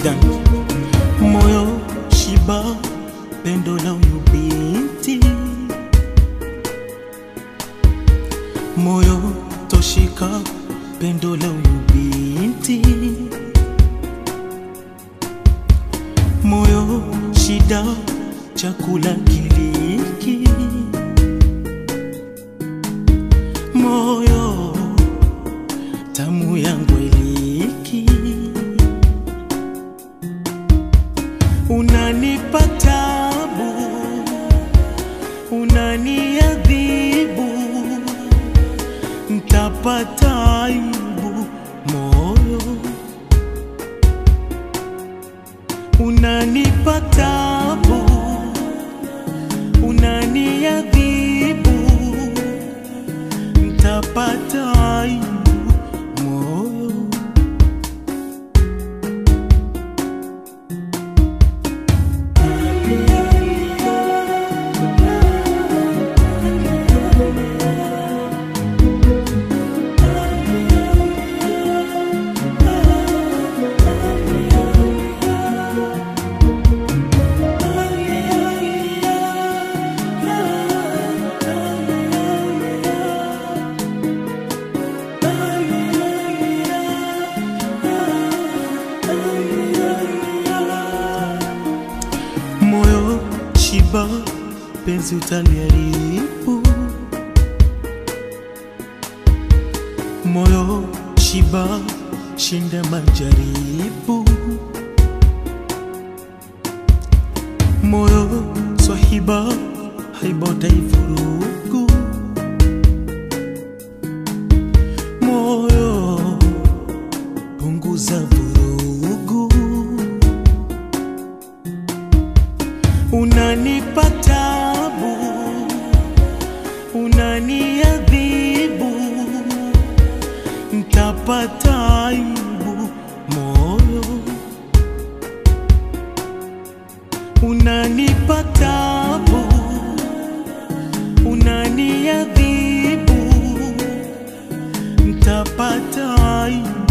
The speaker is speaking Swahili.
Sudan. Moyo shiba pendo la huyu binti, moyo toshika pendo la huyu binti, moyo shida chakula kiliki, moyo tamu yangu iliki, unanipa tabu, unaniadhibu, ntapata aibu moyo, unanipa tabu, unaniadhibu, ntapata aibu moyo. moyo shiba, penzi utaliharibu. Moyo shiba, shinda majaribu. Moyo swahiba, haiba utaivurugu. Moyo punguza vurugu. unanipa tabu, unaniadhibu, ntapata aibu moyo, unanipa tabu, unaniadhibu, ntapata aibu